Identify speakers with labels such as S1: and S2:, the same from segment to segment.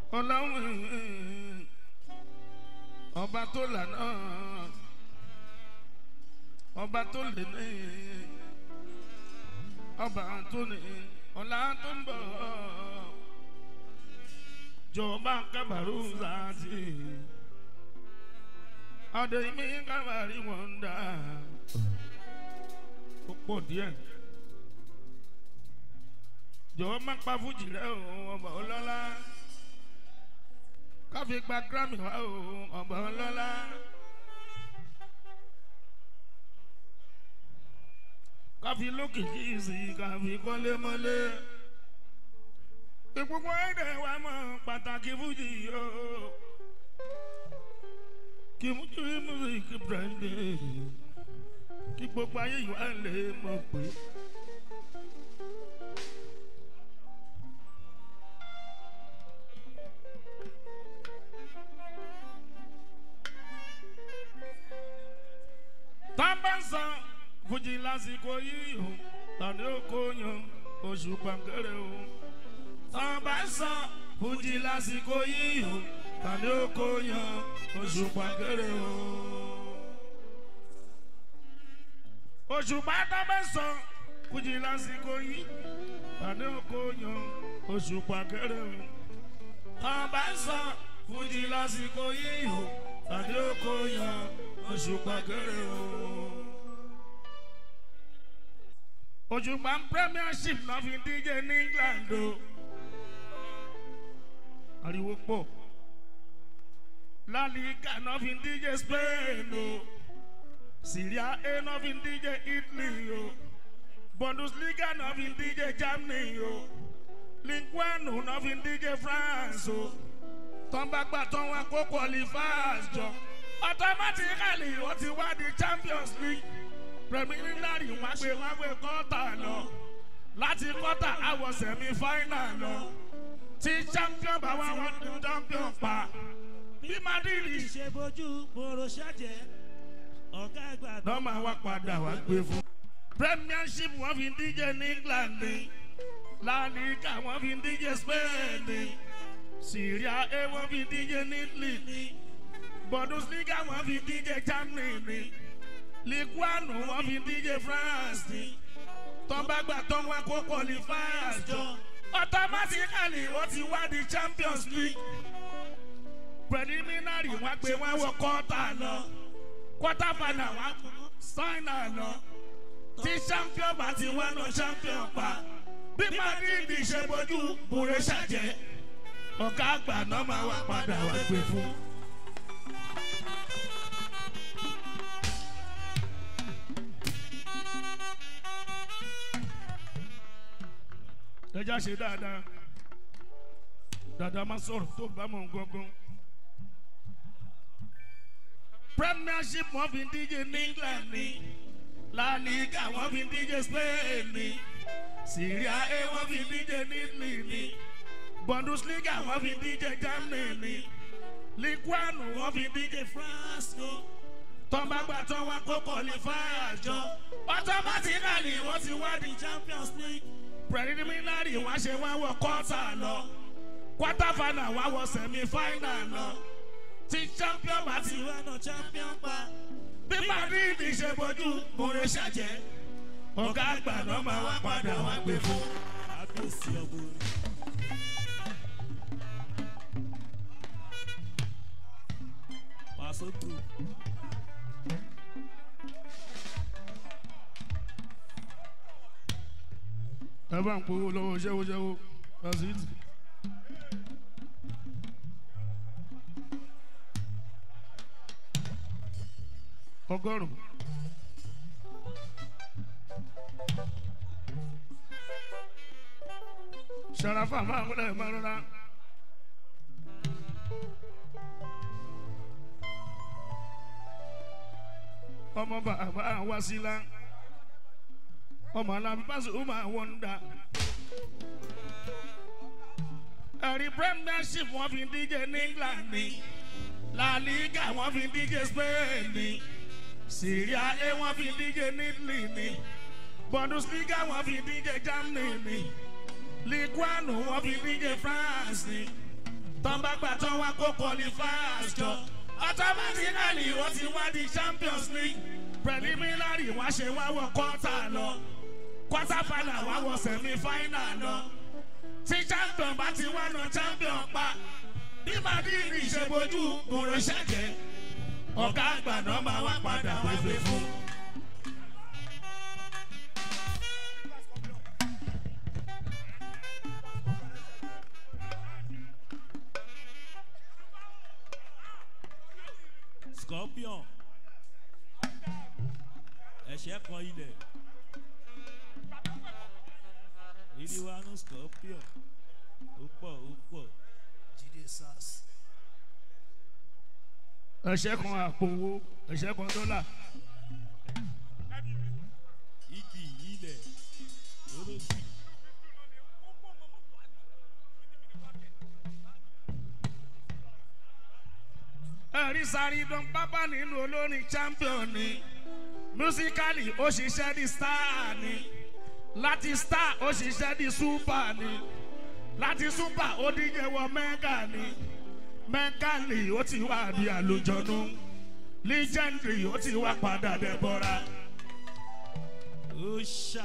S1: ọlọ́run ọba tó lànà ọba tó lè ní ọba tó ní ọ̀la tó ń bọ̀ jọba kábàárù láti ọdẹ mi kábàárì wọn dá ó pọ̀ díẹ̀ jọ̀wọ́ má pa fújì rẹ o ọba ọlọ́lá káfí gba grammy wá o ọba ọlọ́lá. káfí lókìkí sí káfí kọ́lé mọ́lé. ìpínpọ̀ ẹ̀dẹ̀ wa mọ̀ pàtàkì fújì yìí o. kí mújú músíkì branded kí gbogbo ayé yìí wá lè mọ̀ pé. tábàǹsà fújì lásìkò yìí o tàbí oko yan oṣù pàǹkẹ́rẹ́ o. tábàǹsà fújì lásìkò yìí o tàbí oko yan oṣù pàǹkẹ́rẹ́ o. oṣù pátábàǹsà fújì lásìkò yìí tàbí oko yan oṣù pàǹkẹ́rẹ́ o. tábàǹsà fújì lásìkò yìí o tàbí oko yan oṣù pàǹkẹ́rẹ́ o òṣùpá premiership náà fi díje ní england o ariwo pọ̀ lálìkà náà fi díje spain o syria a náà fi díje italy o bundesliga náà fi díje germany o linguano náà fi díje france o tọ́nbàgbà tán wọn kó qualifiers jọ automatically wọ́n ti wá di champions league preliminary wọn gbé wọn gbé kọ́tà lọ láti kọ́tà àwọ̀ sẹ̀mí fáínà lọ tí champion bá wà wọn ní champion pa bí madrid
S2: ṣe bójú boro ṣàjẹ́ ọ̀gá àgbà tó
S1: lọ́mọ wa padà wá gbé fún. premiership wọn fi díje ní england ní la liga wọn fi díje spain ní syria a wọn fi díje ní italy ní bundesliga wọn fi díje germany ní liguanu wọn fi díje france ní tọ́gbàgbà tó wọn kó qualifiers jọ automatically wọ́n ti wá di champions league preliminary wọn gbé wọn wọ quarter lọ quarter final wọn final lọ tí champion bá ti wọn lọ champion pa bí madrid ṣe bójú bùrẹ ṣàjẹ ọ̀gá àgbà náà máa wá padà wá gbé fún. ẹja ṣe dáadáa dáadáa máa sọ̀rọ̀ tó bá mọ̀ gángan. premiership wọn fi díje ní england ní la liga wọn fi díje spain ní syria a wọn fi díje ní italy ní bundesliga wọn fi díje germany ní liguanu wọn fi díje france ní tọ́gbàgbà tó wọn kó qualifiers jọ automatically wọ́n ti wá di champions league preliminary wọn ṣe wọn wọ quarter lọ quarter final wọn wọ semi final lọ tí champion bá ti wá
S2: ìwé náà champion pa
S1: bí madrid ṣe bójú bòrè ṣàjẹ́ ọ̀gá àgbà náà máa wá padà wá gbé fún.
S2: àgbèsì ọ̀gbọ̀n. Paso group.
S1: ẹ bá ń powó lọ́wọ́ ṣẹ́wóṣẹ́wó lásìtì. ọgọ́rùn-ún. sarafa máa ń wọlé máa ń rọra. ọmọ bàbá wa sí la ọmọ alábi pàṣẹ ó máa wọ́n dà. ẹ̀rí premiership wọ́n fi díje ní england ní la liga wọ́n fi díje spain ní syria a wọ́n fi díje ní italy ní bundesliga wọ́n fi díje germany ní liguanu wọ́n fi díje france ní tán bá gbà tán wá kó qualifiers jọ automatically wọ́n ti wá di champions league preliminary wọ́n ṣe wá wọ quarter lọ quarter final wá wọ semi final lọ tí champion bá ti wá na champion pa bí madrid ṣe bójú kúrò ṣẹ̀jẹ̀ ọ̀gá àgbà náà máa wá padà wéwé fún.
S2: scorpion ẹ̀ṣẹ̀ kan ilẹ̀ ìdíwánú scorpion ó pọ̀ ó pọ̀
S3: Jídé Sars.
S1: ẹ̀ṣẹ̀ kan àpò owó ẹ̀ṣẹ̀ kan dọ́là.
S2: igi ilẹ̀ olóṣì
S1: ẹ̀rí sáré dán pápá nínú olórin champion ni musically ó ṣiṣẹ́ di star ni láti star ó ṣiṣẹ́ di super ni láti super ó díje wọ mega ni megally ó ti wá di àlùjọ̀nù legendary ó ti wá padà dẹ́bọ̀ra.
S2: ó ṣà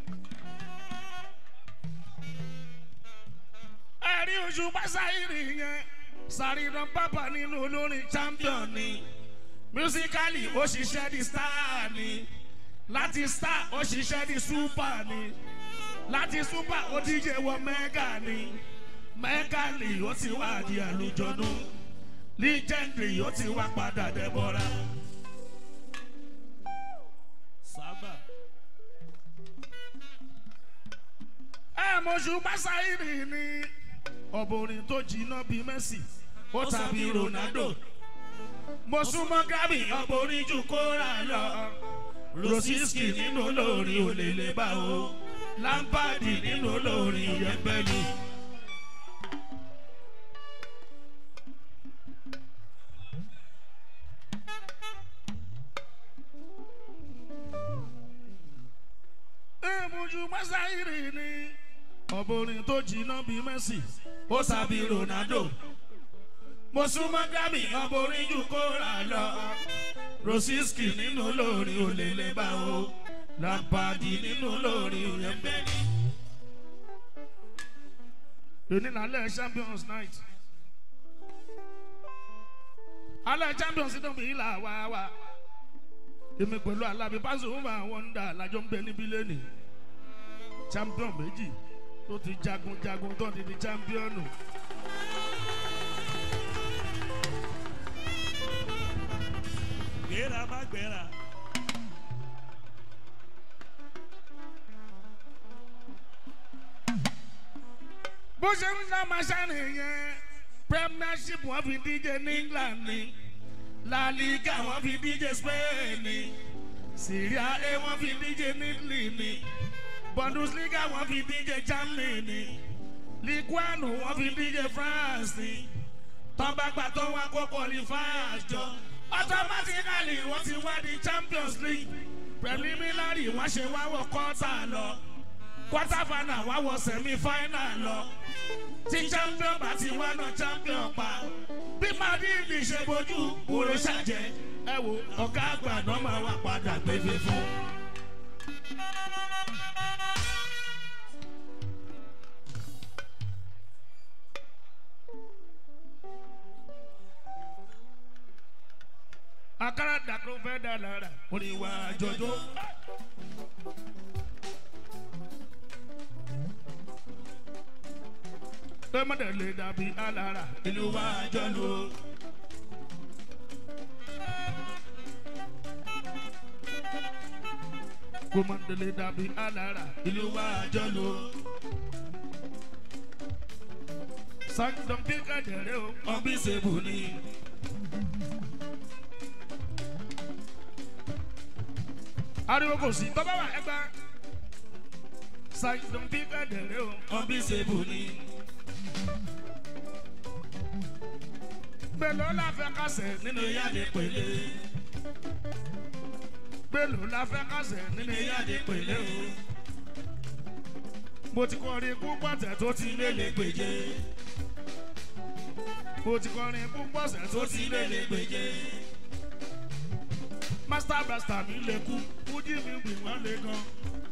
S1: ẹ̀rí oṣù pásáìrì yẹn sàríran pápá nínú olórin champion ni musically ó ṣiṣẹ́ di star ni láti star ó ṣiṣẹ́ di super ni láti super ó díje wọ mega ni megally ó ti wá di àlùjọ̀nù legendary ó ti wá padà dẹ́bọ̀ra.
S2: sábà
S1: ẹ mọ̀ṣù pásáìrì ni ọ̀bùnrin tó jiná bíi messi ó tàbí ronaldo mo súnmọ́ gábì ọ̀bùnrin jù kóra lọ rosiski nínú olórin òlèlè bá o lampadi nínú olórin yẹpẹlú. ẹ mọ̀ṣù pásáìrì ni ọ̀bùnrin tó jiná bíi messi ó tàbí ronaldo mo súnmọ́ gábì ọ̀bùnrin jù kóra lọ rosiski nínú olórin òlèlè bá o lampadi nínú olórin yẹpẹlú. èní lálẹ́ champions night alẹ́ champions náà bí ilà wá wá èmi pẹ̀lú alábi pásòwòmà wọ́ndà lájọ ń bẹ níbí lẹ́nì champion méjì tó ti jagun jagun tó ti di championu.
S2: gbéra má gbéra
S1: bó ṣe ń dá masani yẹn premiership wọn fi díje ní england ni la liga wọn fi díje spain ni syria a wọn fi díje ní italy ni bundesliga wọn fi díje germany ni ligue one wọn fi díje france ni tọ́gbàgbà tó wá kó qualifiers jọ automatically wọ́n ti wá di champions league preliminary wọ́n ṣe wá wọ quarter lọ quarter final wá wọ semi final lọ tí champion bá ti wá náà champion pa bí madrid ṣe bójú kúrò ṣàjẹ́ ẹ wo ọ̀gá àgbà náà máa wá padà gbégbé fún. akara dàkúrò fẹ́ dà lára oníwà jọjọ. tẹ́mọ̀dé lè dàbí alára ìlú wa jọlọ. kọ́mọ̀dé lè dàbí alára ìlú wa jọlọ. sàkìdọ̀bí kàdẹ̀rẹ́ o ọ̀bí ṣèbù ni. ariwo kò sí tọ́ba wà ẹgbẹ́ sàkìdọ̀bí kàdẹ̀rẹ́ o ọ̀bí ṣèbù ni. gbèlò la fẹ́ kásẹ̀ nínú yáde pèlè. gbèlò la fẹ́ kásẹ̀ nínú yáde pèlè o. mo ti kọ́ rí ikú pàtẹ́ tó ti lélẹ̀ gbèjé. mo ti kọrin púpọ̀ sẹ́ tó ti lé lè gbèjé. master blaster mi lè kú fújì mi gbì wọ́n lè gan.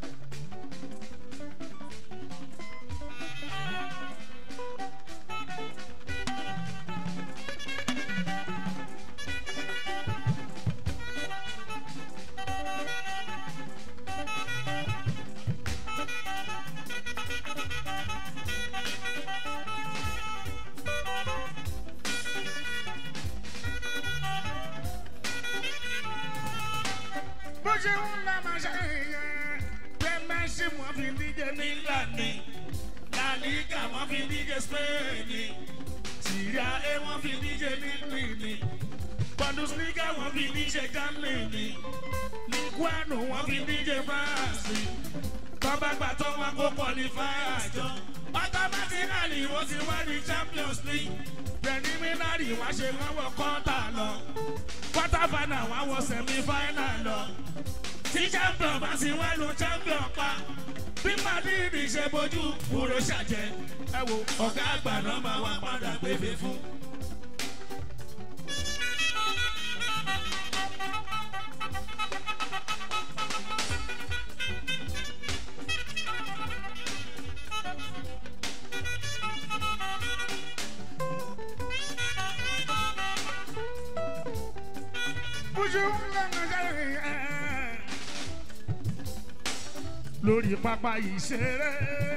S1: bó ṣe ń la máa ṣe yẹn premiership wọn fi díje ní england ni la liga wọn fi díje spain ni syria a wọn fi díje ní italy ni bundesliga wọn fi díje germany ni liguano wọn fi díje france ni tọ́ba gbà tó wọn kó qualifier jọ automatically wọ́n ti wá ní champions league preliminary wá ṣe wọ́n wọ kọ́ńtà lọ quarter final wá wọ semi final lọ tí champion bá ti wá lu champion pa bí madrid ṣe bójú kúrò ṣàjẹ ẹ wo ọ̀gá àgbà náà máa wá padà gbébé fún. bójú ńlá jáde ẹ̀. lórí pápá ìṣeré.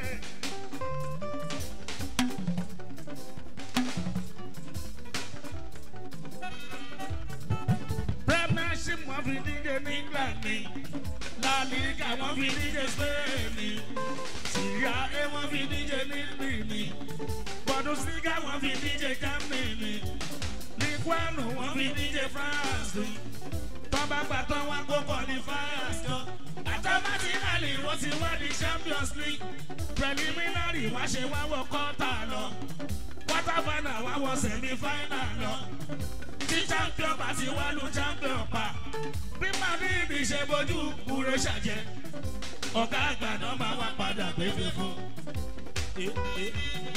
S1: premiership wọn fi díje ní england ni la liga wọn fi díje spain ni syria a wọn fi díje ní italy ni bundesliga wọn fi díje germany ni liguano wọn fi díje france ni tọ́ba gbàtọ́ wọn kó qualifiers jọ automatically wọ́n ti wá ní champions league preliminary wá ṣe wá wọ quarter lọ quarter final wá wọ semi final lọ tí champion bá ti wá lu champion pa bí madrid ṣe bójú kúrò ṣàjẹ ọ̀gá àgbà náà máa wá padà gbégbé fún. Eh, eh.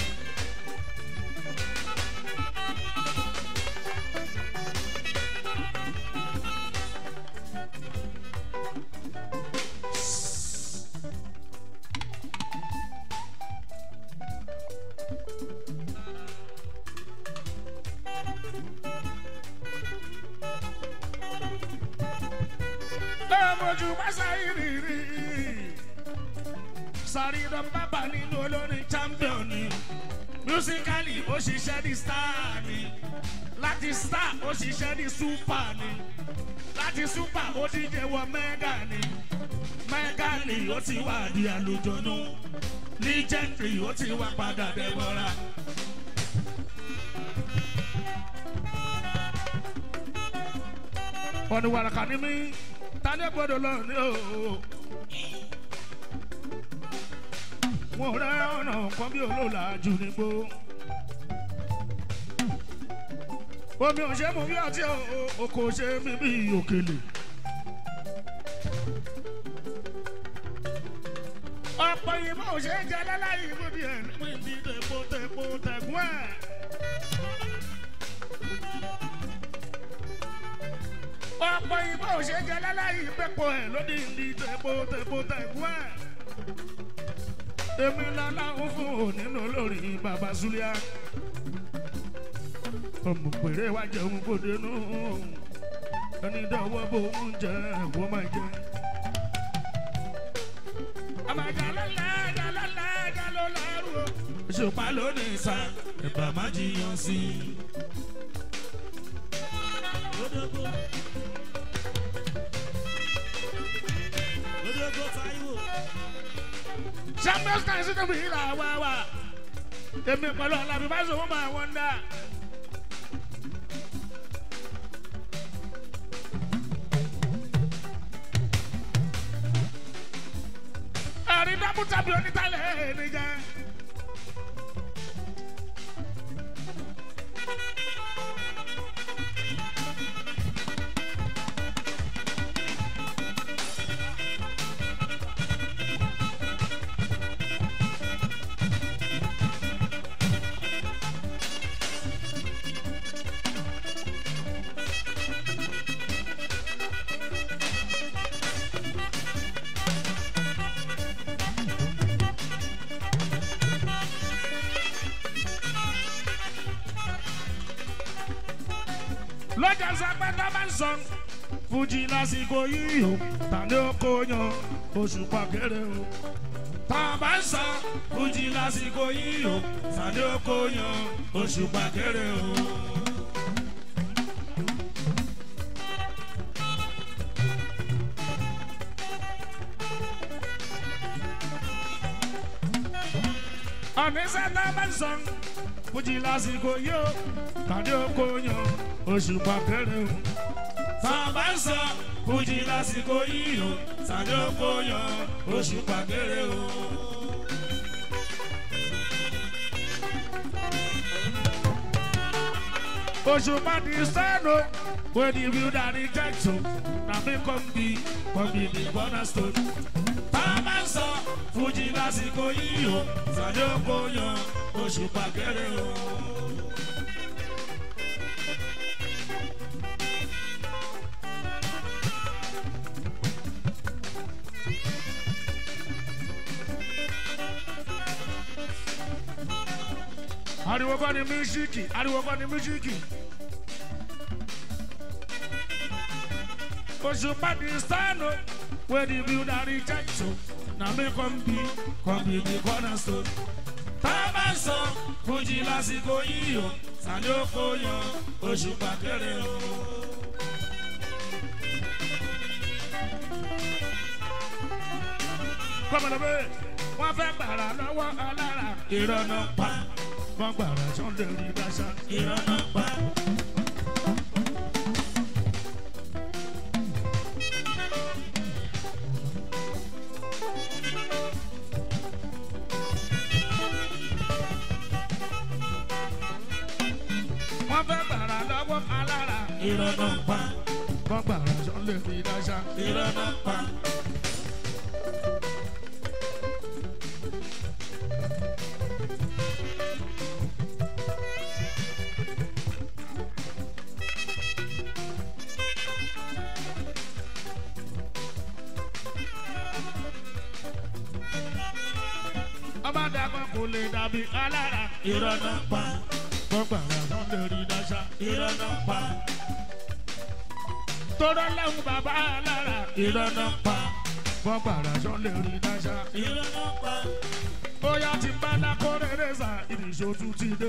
S1: lọ́mọdún báṣáyé rírì. sàrídọ̀ bàbá nínú olórin champion ni. musically ó ṣiṣẹ́ ní star ni. láti star ó ṣiṣẹ́ ní super ni. láti super ó díje wọ mega ni. mega ni ó ti wà di àlùjọ́nù. legendary ó ti wá padà dẹ́gbọ́ra. ọ̀nì wàràkà ni mí tani gbọdọ̀ lọ ní o. wọn rẹ ọ̀nà kan bí olóòlà jù nígbó. omi ò ṣe mú bí ọtí o kò ṣe mí bí òkèlè. ọ̀pọ̀ ìmọ̀ ò ṣe é jẹ́ láláyé mú bí ẹ̀ níbi ìdí tẹ̀pọ̀ tẹ̀pọ̀ tẹ̀gún ẹ̀. ọ̀pọ̀ ìbò ṣe jẹ láláyé pẹ́pọ̀ ẹ̀ lódì ní tẹ̀pọ̀ tẹ̀pọ̀ tẹ̀gún ẹ̀. èmi lọ́láhùn fún onínú lórí bàbá zulia. ọmọ pèrè wá jẹun kò dénú ẹni dọ́wọ́ bò ń jẹ ẹ̀wọ́ máa jẹ. àmàjà lọ́la ẹ̀dá lọ́la ẹ̀dá ló lárú o. ìṣùpá lónìí sa ẹ̀bà má jiyàn sí i.
S2: Odogbo. Odogbo Taiwo.
S1: champions kan sí tóbi ìlà wá wá èmi pẹ̀lú alábí bá sọ wọ́n máa wọ́n dá. ẹ̀rí dábùtà bí onítàlẹ̀ nìjẹ́. lọ́jà sápẹ́ tó bá ń sọ fújì lásìkò yìí o tàbí oko yan oṣù pàkéré o tá a bá ń sọ fújì lásìkò yìí o tàbí oko yan oṣù pàkéré o. ọ̀nìṣẹ́ tá a bá ń sọ fújì lásìkò yìí o tàbí oko yan oṣù pàkéré o tá a bá ń sọ fújì lásìkò yìí o tàbí oko yan oṣù pàkéré o. Òṣùpá di sẹ́nu wey the builder reject o na me come be come be the cornerstone. Tá a bá ń sọ Fújì lásìkò yìí o, Sàdé oko yan Òṣùpá kéré o. Ariwo kọ́ ni mísíkì, ariwo kọ́ ni mísíkì. Òṣùpá di sẹ́nu wey the builder reject o na me come be come be the cornerstone. Tá a bá ń sọ Fújì lásìkò yìí o, Sàdé oko yan Òṣùpá kéré o. Gómìnà bẹ́ẹ̀ wọ́n fẹ́ gbàrà lọ́wọ́ alára ìrọ̀nà pa. Wọ́n gbàrà Sunday rí dáṣà ìrọ̀nà pa. Wọ́n fẹ́ gbàrà lọ́wọ́ alára ìrọ̀nà pa. Wọ́n gbàrà Sunday rí dáṣà ìrọ̀nà pa. ọba dàgbà kò lè dàbí alára. ìrọ̀nà pa. gbọ́gbà rẹ̀ Sunday rí dáṣà. ìrọ̀nà pa. tọ́rọ lẹ́hùn bàbá alára. ìrọ̀nà pa. gbọ́gbà rẹ̀ Sunday rí dáṣà. ìrọ̀nà pa. bóyá ti bá dákọ́ rere sà ìdìṣó tún ti dé.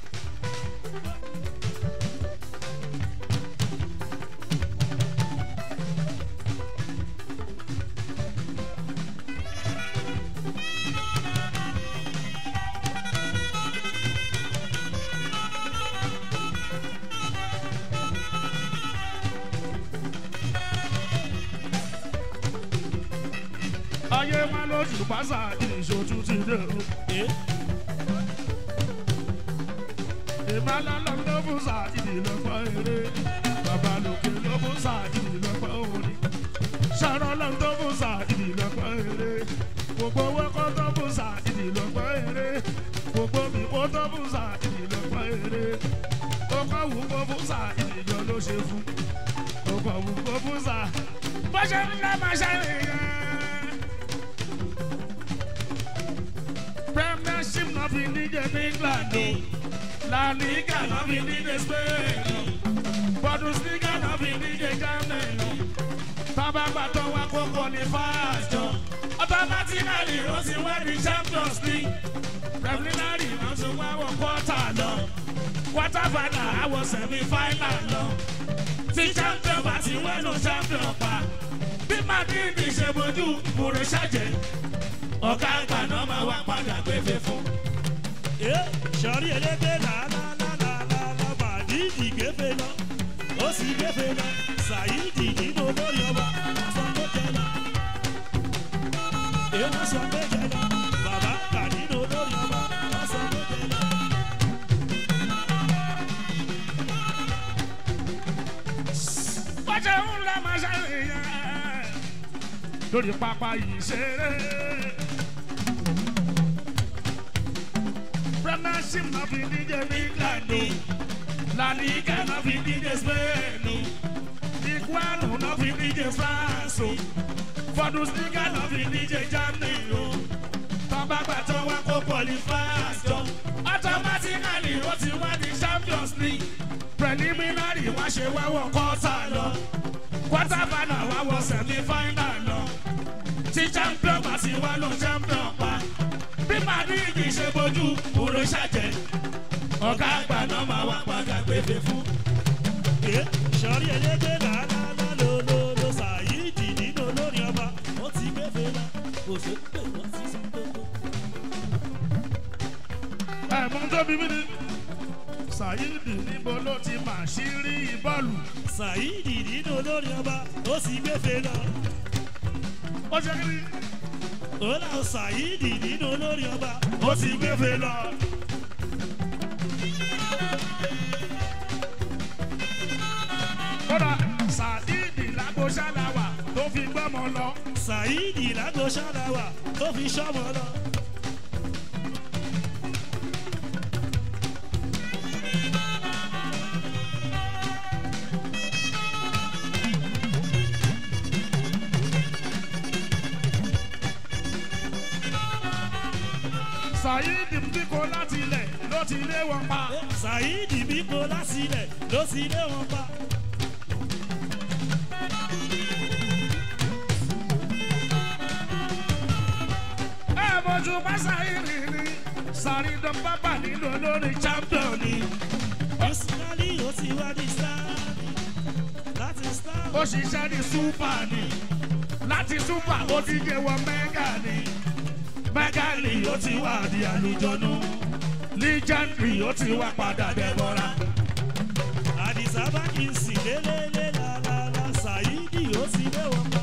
S1: ayé má lójú pásá ìdìṣó tún ti dé o. ìmọ̀lá lọ ló fún sà ìdìlọ́pọ̀ eré bàbá lòkè ló fún sà ìdìlọ́pọ̀ orin ṣàrọ̀ lọ tó fún sà ìdìlọ́pọ̀ eré gbogbo owó kọ́ tó fún sà ìdìlọ́pọ̀ eré gbogbo mi kó tó fún sà ìdìlọ́pọ̀ eré ó kọ́ wù kó fún sà ìdìjọ ló ṣe fún ó kọ́ wù kó fún sà bó ṣe ń lọ́ máa ṣàlàyé. Premiership náà fi díje ní England o. La Liga náà fi díje Spain o. Bundesliga náà fi díje Germany o. Tábà gbàtọ̀ wá kó qualifiers jọ. Automatically ó ti wá di Champions League. Preliminary náà ti wá wọ quarter lọ. Quarter final àwọ̀ semi final lọ. Tí champion bá ti wẹ́nu champion pa. Bí Madrid ṣe bojú ìmúre ṣàjẹ́ ọ̀gá àgbà náà máa wá padà gbéfé fún.
S2: sọ̀rí elégbé làálàálàálà màdìdì gbéfé lọ ó sì gbéfé lọ sàyídì nínú olórí ọba sọ pé jẹ lọ. èèwọ̀ sọ pé jẹ lọ bàbá kà nínú olórí ọba wọ́n sọ pé jẹ lọ.
S1: Bọ́jà ń lọ máa ṣàlàyé lórí pápá yìí ṣeré. Premiership náà fi díje ní England o. La Liga náà fi díje Spain o. Iguanu náà fi díje France o. Bundesliga náà fi díje Germany o. Tọ́ba gbàtọ́ wá kó qualifiers jọ. Automatically ó ti wá di Champions League. preliminary wá ṣe wáwọ̀ kọ́tà lọ quarter final wá wọ semi final lọ tí champion bá ti wá lọ champion pa bí madrid ṣe bójú òrò ṣàjẹ́ ọ̀gá àgbà náà máa wá padà gbèfè fún.
S2: ẹ sọrí elégbé làálàá lólólo ṣàyídì nínú olórin ọba ó ti gbé fèlà kò sí pé wọ́n ti sọ gbogbo.
S1: ẹ̀mú tó bí mi ni sayidi níbo ló ti mà sí rí bọ́ọ̀lù.
S2: ṣàyídì nínú olórin ọba ó sì gbé fèlà
S1: ó ṣe kí ni
S2: ó là ó ṣàyídì nínú olórin ọba
S1: ó sì gbé fè lọ. kódà sayidi lágbóṣáláwà tó fi gbọ́mọ lọ.
S2: ṣàyídì lágbo ṣáláwà tó fi ṣọ́mọ lọ.
S1: sayidi bíkọ láti ilẹ̀ ló ti lé wọn pa.
S2: ṣàyídì bí kò lásìlẹ̀ ló sì lé wọn pa.
S1: ẹ mojú bá sayidi ni sàrídàn bábà nínú olórin champion ni.
S2: ìsúnálì ó ti wá ní sáàlì láti sáàlì.
S1: ó ṣiṣẹ́ ní súpà ni láti súpà ó ti jẹ́ wọ mẹ́gà ni mẹ́gà ni ó ti wà di àlùjọ́nù legendary ó ti wá padà dẹ́bọ̀ra.
S2: àdìsá bá kì í sì lélẹ́lẹ́ làlàlà ṣàyídì ó ti lé wọn pa.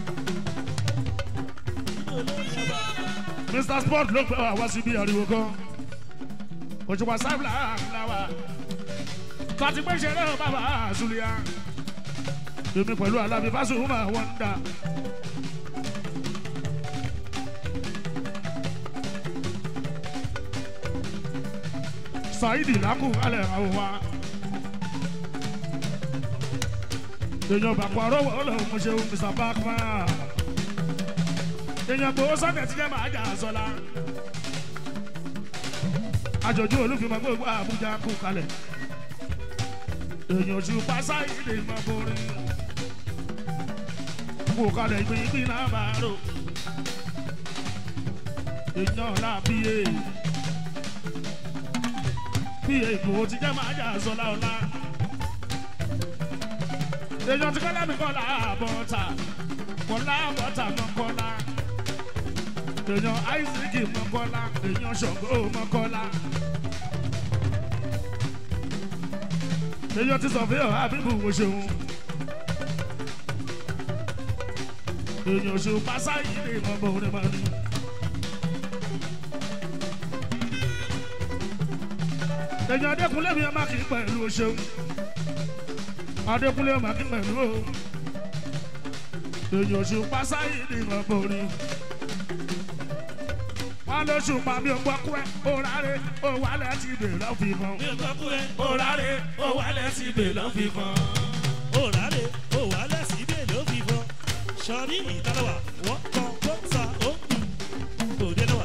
S2: nínú olórin ọba.
S1: mr sport ló pẹ́ wá síbi ariwo kan òṣùpá sábìlà ńláwà fati pé ṣeré o bàbá àzùlíà èmi pẹ̀lú alábi fásùnmá wọn ń dà. saidi lakú alẹ́ àwọn wa èèyàn bàkọ́ àrọ́wọ́ ọlọ́run mo ṣeun mr bakman èèyàn gbowó sọ́kẹ̀ tí jẹ́ máa jà sọ́la. àjọ̀jú olúfimọ̀ gbogbo àbújá kú kalẹ̀. èèyàn oṣù pásá ìdè mọ́ borí. kú kalẹ̀ ìgbìngbìn náà bá rò. èèyàn là bíyè. bíyè ìgbòho tí jẹ́ máa jà sọ́la ọ̀la. èèyàn tí kọ́lá mi kọ́ là bọ́ta kọ́lá bọ́ta mọ́ kọ́lá èèyàn isaac mọ́kọ́lá èèyàn ṣọ̀gbọ́ mọ́kọ́lá. èèyàn ti sọ fún yàrá àbíbù wo ṣeun. èèyàn ṣe pásá yìí lè mọ bọ́ orin máa ní. èèyàn adékúnlé mi ọmọ kì í pẹ̀lú o ṣeun. adékúnlé ọmọ kì í pẹ̀lú o. èèyàn ṣe pásá yìí lè mọ bọ́ orin wọn ló ṣùpá mi ò gbọ́ kú ẹ òrárẹ̀ òwálẹ̀ ti bè lọ́ fi mọ́.
S2: mi ò gbọ́ kú ẹ.
S1: òrárẹ̀ òwálẹ̀ ti bè lọ́ fi mọ́.
S2: òràlẹ̀ òwálẹ̀ síbẹ̀ ló fi fọ́. sọrí ìtàlọ́wà wọ́n kọ́ kó sa ó kù òde lọ́wà.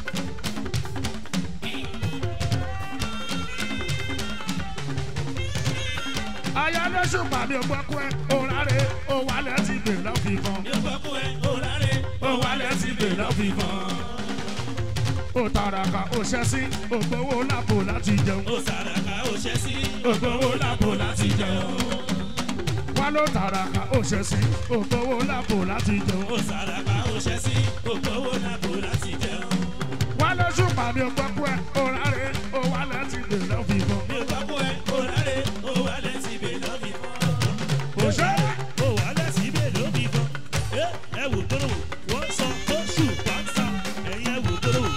S1: aya ló ṣùpá mi ò gbọ́ kú ẹ òrárẹ̀ òwálẹ̀ ti bè lọ́ fi mọ́.
S2: mi ò gbọ́ kú ẹ. òràlẹ̀
S1: òwálẹ̀ ti bè lọ́ fi mọ́. ó tàràkà ó ṣẹ́ sí ògbówó lápò láti jẹun.
S2: ó sàràkà ó ṣẹ́ sí.
S1: ògbówó lápò láti jẹun. wọn ló tàràkà ó ṣẹ́ sí ògbówó lápò láti jẹun.
S2: ó sàràkà ó ṣẹ́ sí. ògbówó làbò láti jẹun.
S1: wọn ló ṣùpá mi ò gbọ́ kú ẹ òrárẹ̀ òwálẹ̀ ti bè lọ́ fi mọ́.
S2: mi ò gbọ́ kú ẹ. òràlẹ̀ òwálẹ̀ síbẹ̀ ló fi fọ́.
S1: òṣèré.
S2: òwálẹ̀ síbẹ̀ ló fi fọ́. ẹ ẹ wò tó lò wò wọ́n sọ tó ṣù pàṣà ẹ̀yin ẹ wò tó lò wò.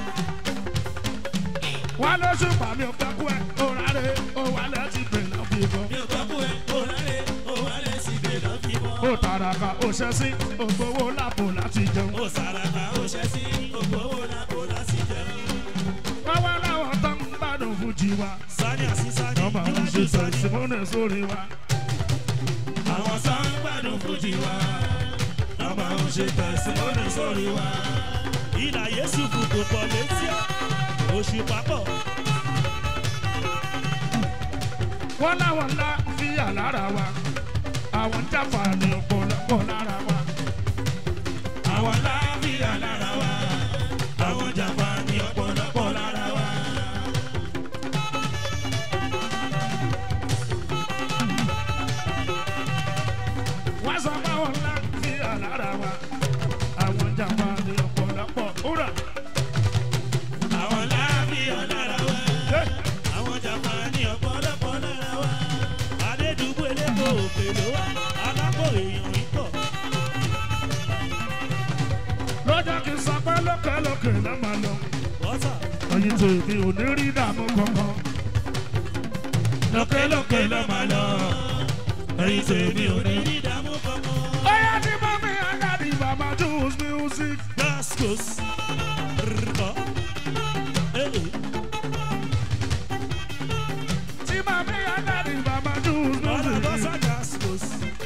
S1: wọn ló ṣùpá mi ò gbọ́ kú ẹ òrárẹ̀ òwálẹ̀ ti bè lọ́ fi mọ́.
S2: mi ò gbọ́ kú ẹ. òràlẹ̀ òwálẹ̀ síbẹ̀ ló fi fọ́.
S1: ó tàràkà ó ṣẹ́ sí ògbówó lápò láti jẹun.
S2: ó sàràkà ó ṣẹ́ sí. ògbówó làbò láti jẹun.
S1: wọ́n wá láwọn tó ń gbádùn fújì wa.
S2: sani àti sani
S1: wọ́n máa ń ṣe tẹ̀símọ́nì sórí wa.
S2: àwọn sàn gbádùn fújì wa wọ́n máa ń ṣe tẹ̀símọ́nì sórí wa. ìlà yéṣu kù kò pọ̀ létí ọ́ oṣù pápọ̀.
S1: wọ́n láwọn ńlá fíyà lára wa àwọn ń jàǹfààní ọ̀pọ̀lọpọ̀ lára wa.
S2: àwọn láàbíyà lára wa àwọn jàmbá ní ọ̀pọ̀lọpọ̀ lára wa.
S1: wọ́n sọ pé àwọn ńlá fíyà lára wa àwọn ń jàǹfààní ọ̀pọ̀lọpọ̀ wúrà.
S2: àwọn láàbíyà lára wa àwọn jàmbá ní ọ̀pọ̀lọpọ̀ lára wa. adédùgbò eléko òkè ló wá alákò èèyàn ń pọ̀.
S1: lọ́jọ́ kí n sọ pé lókèlókè ló máa lọ.
S2: bọ́sà
S1: ẹyin tó èmi ò ní rí dààmú kankan.
S2: lókèlókè ló máa lọ ẹ̀yin tèmi ò ní rí ìdààmú kankan.
S1: Oya ti mọ mi agadi baba choose music.
S2: Gascos. Rrrkọ. Eh, eh.
S1: Ti mọ mi agadi baba choose
S2: Ọ̀nà bọ́sà
S1: music.
S2: Gascos.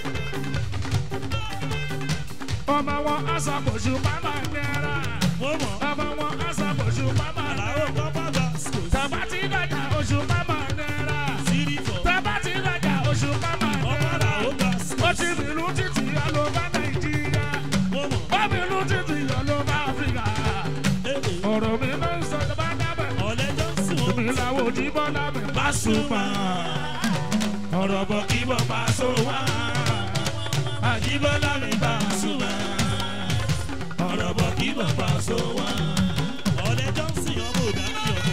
S1: Ọmọ wọn aṣàkóso bàbá nẹ́ra.
S2: Mo mọ̀.
S1: Ọmọ wọn aṣàkóso bàbá
S2: Àlàó
S1: nẹ́ra.
S2: pápá Gascos.
S1: Tàbá ti dàjà oṣù bàbá nẹ́ra.
S2: Sírìfọ̀.
S1: Tàbá ti dàjà oṣù bàbá
S2: Ọmọ
S1: nẹ́ra.
S2: Àlàó
S1: Ó
S2: Gascos.
S1: ti bìlú títì ọlọ́ba Nàìjíríà.
S2: Mo mọ̀.
S1: Ó bìlú títì ọlọ́ba Áfíríkà.
S2: Eh, eh.
S1: Ọ̀rọ̀ mi ló ń sọ tó bá dábẹ̀.
S2: Ọ̀lẹ́ Johnson wọn.
S1: Èmi làwọn òjì bọ́lá mi bá súnmọ́.
S2: Ọ̀rọ̀ bọ̀ kí bọ̀ bá so wá. Àjíbọ́lá mi bá súnmọ́. Ọ̀rọ̀ bọ̀ kí bọ̀ bá so wá. Ọ̀lẹ́ Johnson ọmọ òdà ní ọmọ.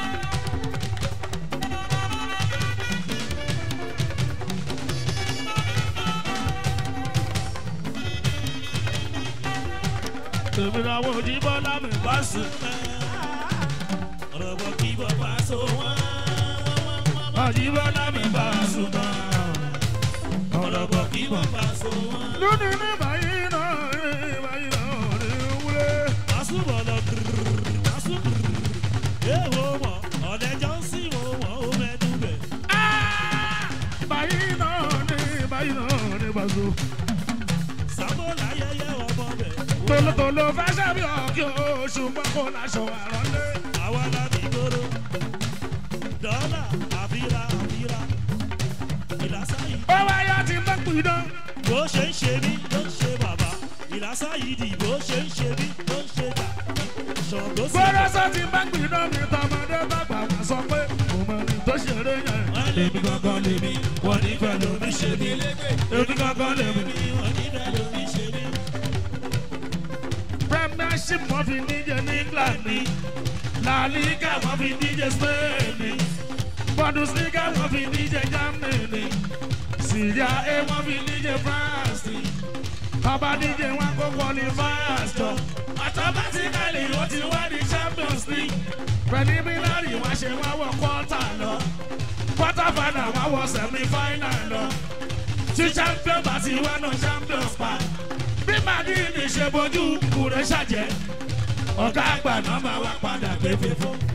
S1: Èmi làwọn òjì bọ́lá mi bá súnmọ́.
S2: Ọ̀rọ̀ bọ̀ kí bọ̀ bá so wá.
S1: Àjíbọ́lá mi bá súnmọ́.
S2: Ọ̀rọ̀ bọ̀ kí bọ̀ bá so wá.
S1: Lónìí ní báyìí náà, ní báyìí náà ní wúlé.
S2: Asúbọ̀lọ̀ gírrrr, asú gírrrr. Ẹ wo mọ̀, ọ̀lẹ́ Johnson wo mọ̀ ó mẹ́nu bẹ̀.
S1: Ah! Báyìí náà ní báyìí náà ní bàzó.
S2: Sábò láyẹyẹ ọmọ bẹ̀.
S1: Tolótoló fẹ́ sẹ́bi ọ̀kí oṣù mọ́kò láṣọ àrọ́lé.
S2: Àwa la ní gbòòrò. Dọ́là àfíra àfíra. Ìlàsá yìí.
S1: Ó wáyà tí ń bá pidán.
S2: Bó ṣe ń ṣe mí ló ń ṣe bàbá. Ìlàsá yìí dì bó ṣe ń ṣe mí ló ń ṣe dà. Ṣọ̀gbó sí.
S1: Gbọ́dọ̀sọ tí ń bá pidán mi tọmọdé bàgbà wá sọ pé mo mọ ní tó ṣeré yẹn.
S2: Èmi gangan lèmi, wọ́n nífẹ̀ẹ́ lómi ṣe mí.
S1: Èmi kankan lèmi.
S2: Wọ́n nífẹ̀ẹ́ lómi ṣe mí.
S1: Premiership wọ́n fi díje ní England ni. La Liga wọ́n fi díje Spain ni. Bundesliga wọ́n fi díje Germany ni. Serie A wọ́n fi díje France ni. Bàbá díje wọn kó qualifiers jọ. Automatically ó ti wá ní Champions League. Preliminary wọ́n ṣe wá wọ quarter lọ. Quarter final wọ́n wọ semi final lọ. Tí champion bá ti wá náà champions pa bí màdìní ṣe bójú kúrẹ́ ṣàjẹ́ ọ̀gá àgbà náà máa wá padà gbé fífún.